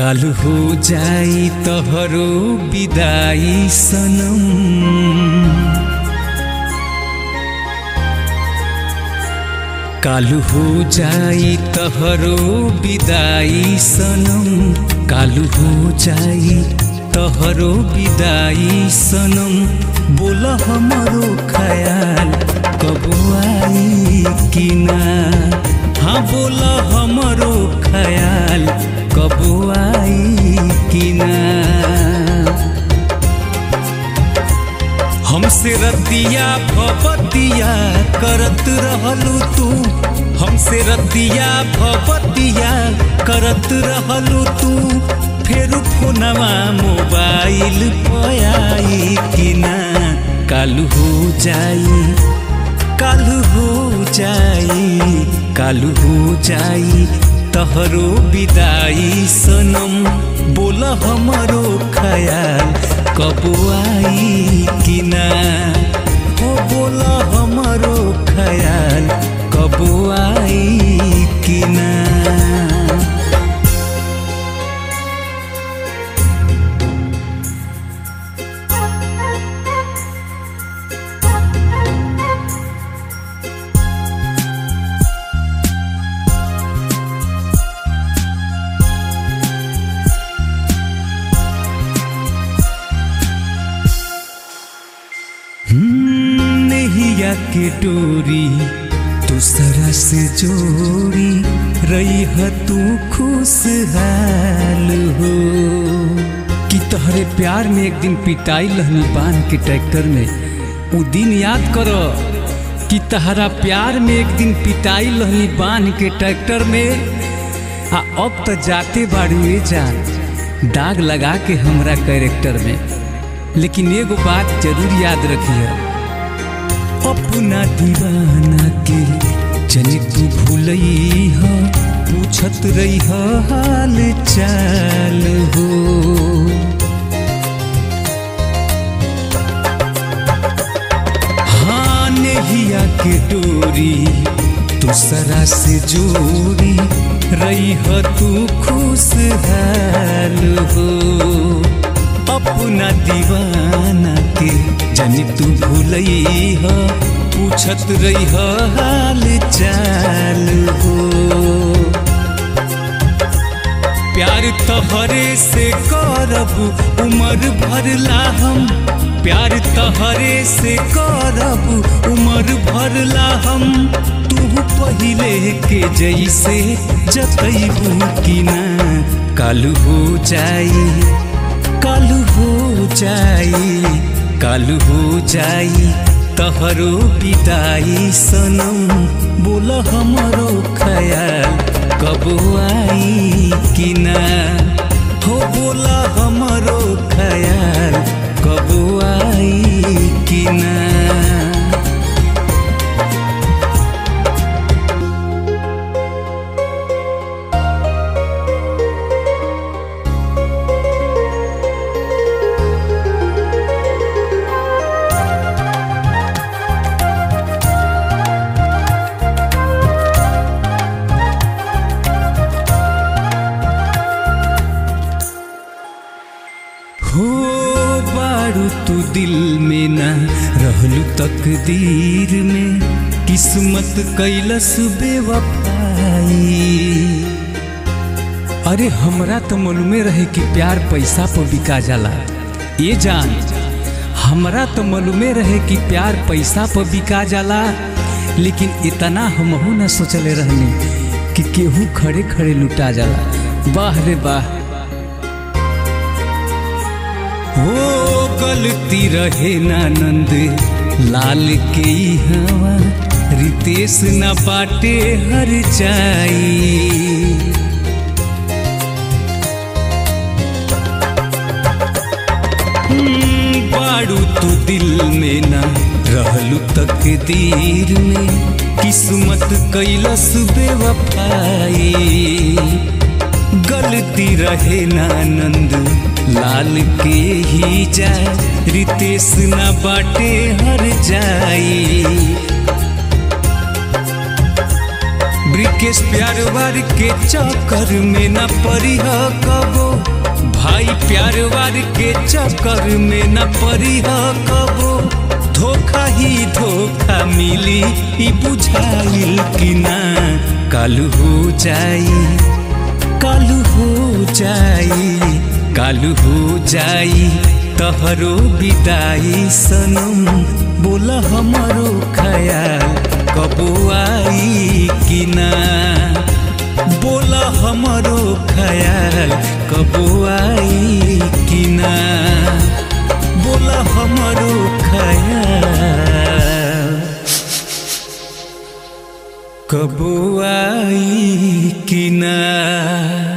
काल हो जाई तोहरो विदाई सनम काल हो जाई तोहरो विदाई सनम काल हो जाई तोहरो विदाई सनम बोल हमरो ख्याल कब आई कि ना हाँ बोल हमरो ख्याल कब आई कि ना हमसे रतिया भपतिया करत रहलू तू हमसे रतिया भपतिया करत रहलू तू फेर फोनवा मोबाइल पयाई कि ना कालू हो जाई कालू हो जाई कालू हो जाई तहरो विदाई सनम बोल हमरो ख्याल कब आई कि ना हो बोल हमरो ख्याल कब आई कि ना नैया के डोरी दूसरा से जोड़ी रही है तू खुशहाल हो कि तोहरे प्यार में एक दिन पिटाई लहनी बांध के ट्रैक्टर में उ दिन याद करो कि तहरा प्यार में एक दिन पिटाई लहनी बांध के ट्रैक्टर में आ अब तो जाते बाड़ू ए जान दाग लगा के हमरा कैरेक्टर में लेकिन एगो बात जरूर याद रखिए अपना दीवाना के जनी तू भूलई ह पूछत रही ह हाल चाल हो हाँ नेहिया के डोरी दूसरा से जोड़ी रही ह तू खुशहाल हो अपना दीवाना के जानी तू भूलई ह पूछत रही ह हाल चाल हो प्यार तहरे से करब उमर भरला हम प्यार तहरे से करब उमर भरला हम तू पहिले के जैसे जतैबू कि ना कालू हो जाई कालू हो जाई कालू हो जाई तहरो विदाई सनम बोल हमरो ख्याल कब आई कि ना हो बोल हमरो ख्याल कब आई कि ना हो बारू तू दिल में ना रहलू तकदीर में किस्मत कैलस बेवफाई अरे हमरा तो मालूमे रहे कि प्यार पैसा पर बिका जाला ये जान हमरा तो मालूमे रहे कि प्यार पैसा पर बिका जाला लेकिन इतना हमहू ना सोचले रहनी कि केहू खड़े खड़े लुटा जाला वाह रे वाह हो गलती रहे नानंद लाल के हवा रितेश न बाटे हर जाई बाड़ू तू दिल में ना रहलू तकदीर में किस्मत कैलस बेवफाई गलती रहे नानंद लाल के ही जाए रितेश न बाटे हर जाई ब्रिकेश प्यार वार के चक्कर में न पड़ी ह कबो भाई प्यार वार के चक्कर में न पड़ी ह कबो धोखा ही धोखा मिली ई बुझाइल कि ना कालू हो जाई कालू हो जाई कालू हो जाई तहरो विदाई सनम बोला हमारो ख्याल कबो आई कि ना बोला हमारो ख्याल कबो आई कि ना बोला हमारो ख्याल कबो आई कि ना